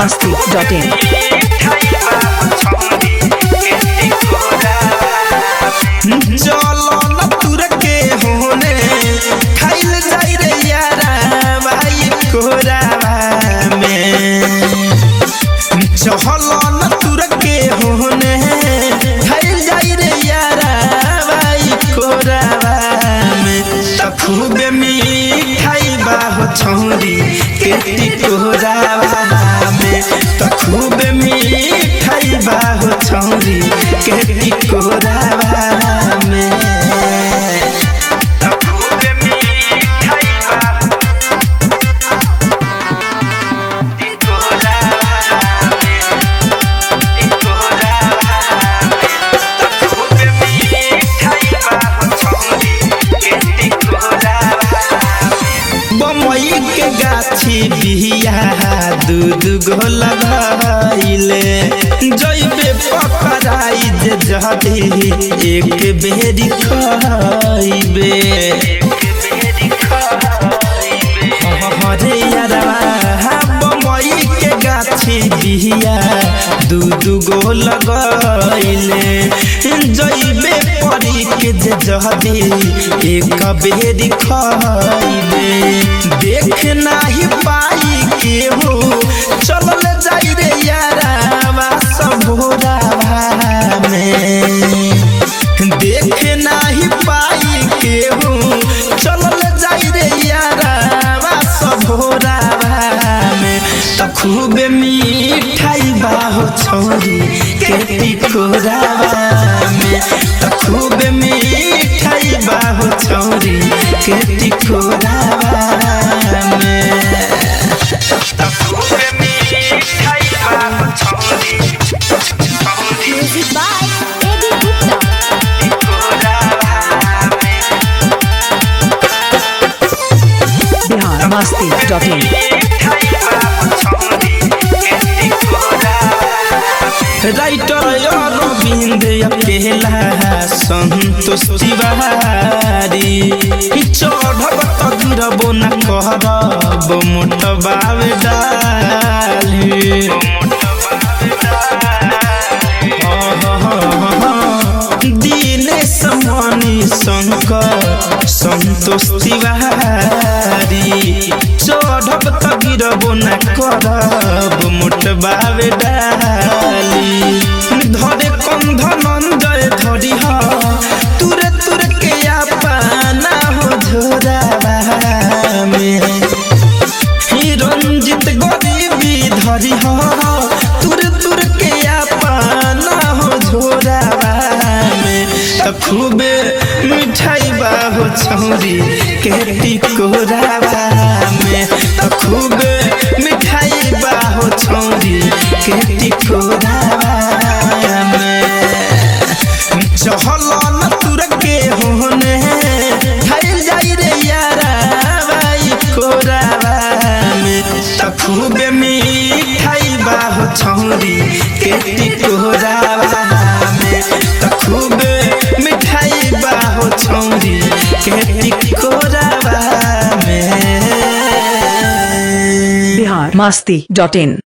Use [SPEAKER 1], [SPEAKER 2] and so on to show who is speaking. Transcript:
[SPEAKER 1] biharmasti.in
[SPEAKER 2] चलो न तुर के होने खाइल जाई रे यारा भाई कोरावा में चलो न तुर के होने खाइल जाई रे यारा भाई कोरावा में त खूबे मिठाई बा हो छौरी केटी कोरावा में त खूबे मिठाई बा हो छौरी केटी कोरावा में त खूबे मिठाई बा ई कोरावा में ई कोरावा में त खूबे मिठाई बा हो छौरी केटी कोरावा बमई के गाछी बिहिया दूध गो लगाइले जइबे पकड़ाई जे जदी एक बेरी खाइबे हरे यारवा बमई के गाछी बिहिया दूध गो लगाइले जइबे परी के जे जदी एक बेरी खाइबे देख नाही पाई के हो चलल जाई रे यारा सबोरावा में देख नाही पाई के हो चलल जाई रे यारा सबोरावा में त खूबे मिठाई बाहो छोरी केटी कोरावा में त खूबे मिठाई बाहो छोरी केटी कोरावा में त खूबे मिठाई बाहो छोरी छोरी
[SPEAKER 3] Music by Baby Gupta.
[SPEAKER 2] कोरावा में
[SPEAKER 1] biharmasti.in
[SPEAKER 2] राइटर अरविंद अकेला संतोष तिवारी ई चढ़ब त गिरबो न कहब मोट बावे डाली दिनेश मणि शंकर संतोष तिवारी चढ़ब त गिरबो न करब मोट बावे डाली धरे कंध नंजय धरी ह तुरे तुरे के पाना हो झोरावा में ही रंजित गरीबी धरी हो तुर तुर के पाना हो झोरावा में त खूबे मिठाई बाहो छौरी केटी कोरावा में त खूबे मिठाई बाहो छौरी केटी कोरावा में चहल न तुर के होने खाइल जाई रे यारा भाई कोरावा में त खूबे मिठाई बाहो छौरी केटी कोरावा में त खूबे मिठाई बाहो छौरी केटी कोरावा में
[SPEAKER 1] biharmasti.in